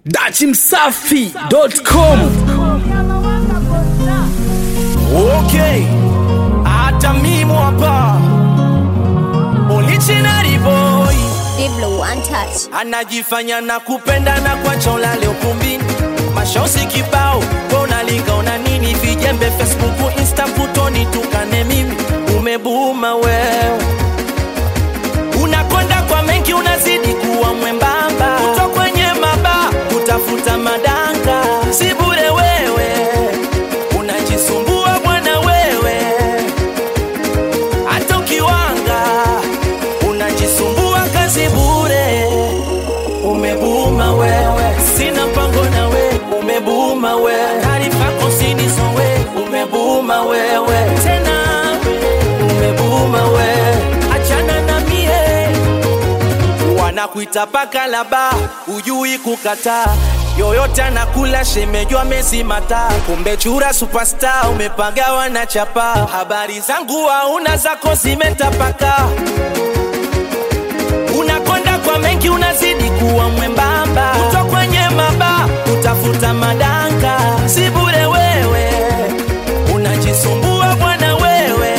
dachimsafi.com Okay, hata mimi hapa original boy Diblo one touch. anajifanya na kupenda na kwacha ulale ukumbini, mashosi kibao unalinga una nini, vijembe Facebook, Insta, putoni tukane mimi, umebuma wewe, unakonda kwa mengi, unazidi kuwa mwembamba, kuto kwenye maba kutafuta madanga, si bure wewe, unajisumbua bwana wewe hata ukiwanga unajisumbua kazi bure, umebuma wewe, sina mpango na we, umebuma wewe, taarifa kosinizo we, umebuma wewe, tena umebuma wewe, achana na mie wanakuita paka laba, ujui kukataa yoyote anakula shemejwa mesimata, kumbe chura superstar umepagawa na chapa. Habari zangu hauna zako zimetapaka, unakonda kwa mengi, unazidi kuwa mwembamba, kuto kwenye maba utafuta madanga, si bure wewe, unajisumbua bwana wewe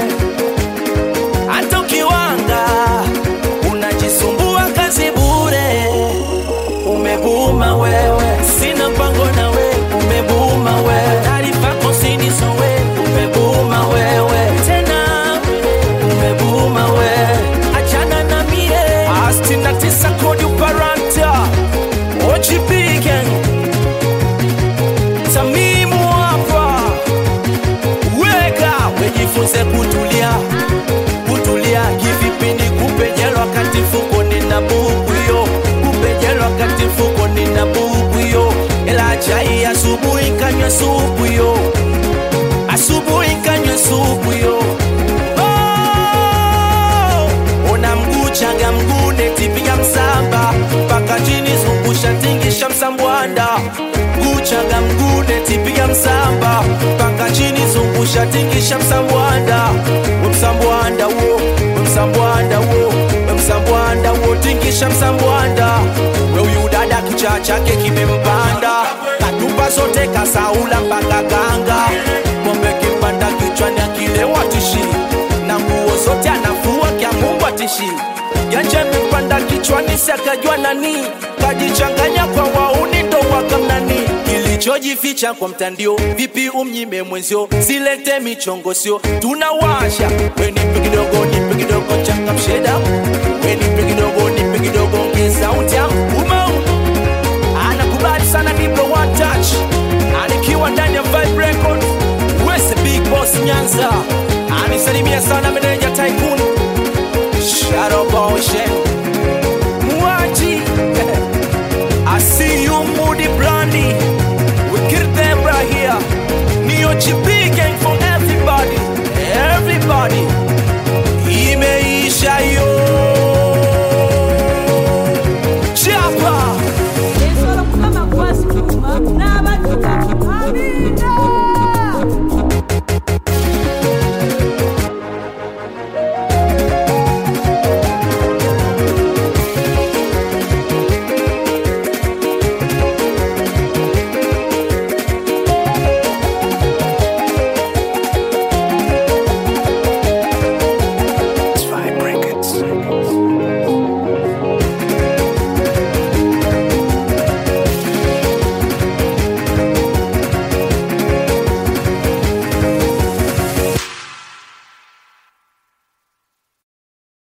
hata ukiwanga unajisumbua kazi bure, umebuma wewe, sina mpango na we, umebuma wewe, taarifa kosinizo we, umebuma wewe, tena umebuma wewe, achana na mie, sitini na tisa kodi uparanta OGP gang Tamimu hapa weka wejifunze kutulia kutulia kivipindi kupejela wakati mfuko nina buku yo kupejela wakati mfuko nina buku yo ela chai asubuhi kanywa supu yo asubuhi kanywa supu yo oh! ona mguu changa mguu netipiga msamba mpaka chini zungusha tingisha msambwanda mguu changa mguu netipiga msamba mpaka chini zungusha tingisha msambwanda we msambwanda wo we msambwanda wo we msambwanda wo tingisha msambwanda we huyu dada kichaa chake kimempanda katupa zote kasaula mpaka kanga ng'ombe kipanda kichwani akilewa tishi na nguo zote anafua kya Mungu atishi Janje mipanda kichwani sakajua nani kajichanganya kwa wauni ndo wakamnani kilichojificha kwa mtandio vipi umnyime mwenzio silete michongo sio tunawasha we nipe kidogo nipe kidogo changa msheda